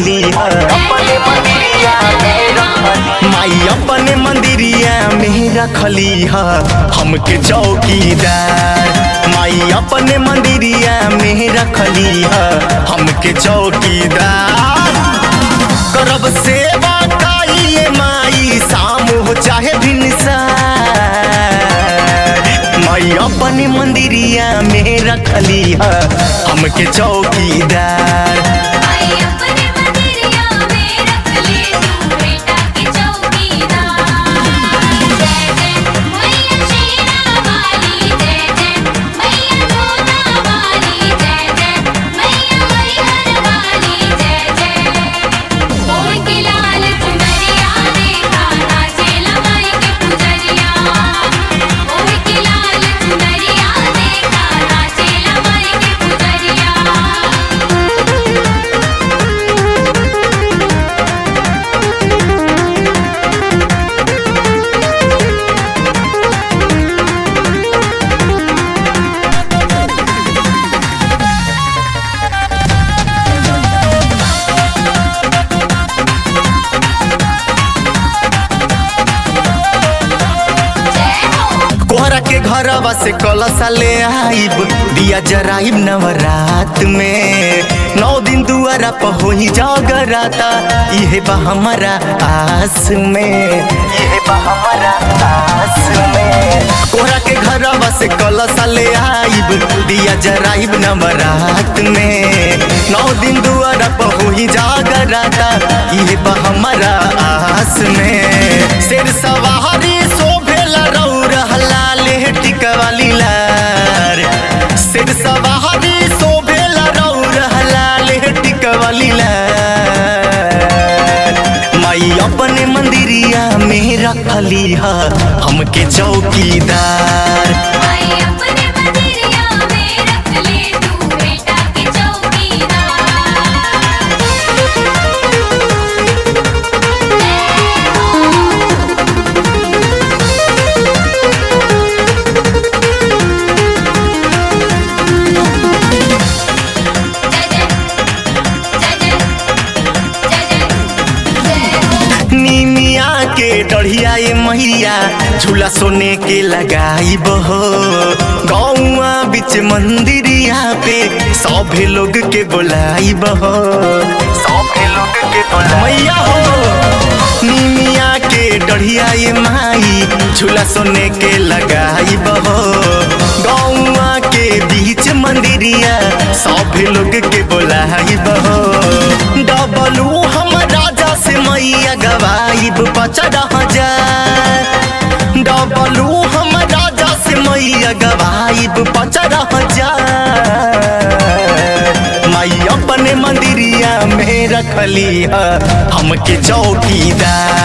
रखली है अपने मंदिरिया में रखली माई अपने मंदिरिया में रखली है हमके चौकीदार माई अपने मंदिरिया में रखली है हमके चौकीदार करब सेवा काइए माई शाम हो चाहे भिनसार माई अपने मंदिरिया में रखली है हमके चौकीदार आई अपने मंदिरिया में रख ले तू बेटा के चौकीदार जय जय मैया शेरा वाली जय जय मैया जोता वाली जय जय मैया हरिहर वाली जय जय ओढ़ के लाल चुनरिया देखा नाचे लमाई के पुजरिया ओढ़ के लाल चुनरिया देखा नाचे लमाई के पुजरिया जय हो कोहरा के घरवा से कलसा ले आइब दिया जराइब नवरात में नौ दिन दुआरा पर होई जगराता इहे बा हमारा आस में इहे बा हमारा आस में कोहरा के घरवा से कलसा ले आइब दिया जराइब नवरात में नौ दिन दुआरा पर होई जगराता इहे बा हमारा आस में शेर सवारी शोभेला रौर हलाले टिकवाली लार सिर सवारी शोभेला रौर हलाले टिकवाली लार माई अपने मंदिरिया में रखली है हमके चौकीदार आई अपने मंदिरिया में रख ले तू बेटा के चौकीदार जय जय जय जय जय जय जय हो नीमिया के डढ़िया ये मैया झूला सोने के लगाई बहो गौआ बीच मंदिरिया पे सभे लोग के बोलाई बहो सभे लोग के बोलाई मैया हो नीमिया के डढ़िया ये माई झूला सोने के लगाई बहो गौआ के बीच मंदिरिया सभे लोग के बोलाई बहो डबलू हम राजा से मैया गवाइब पचड़ा हजार डबलू हम राजा से मैया गवाइब पचड़ा हजार माई अपने मंदिरिया में रखली है हमके चौकीदार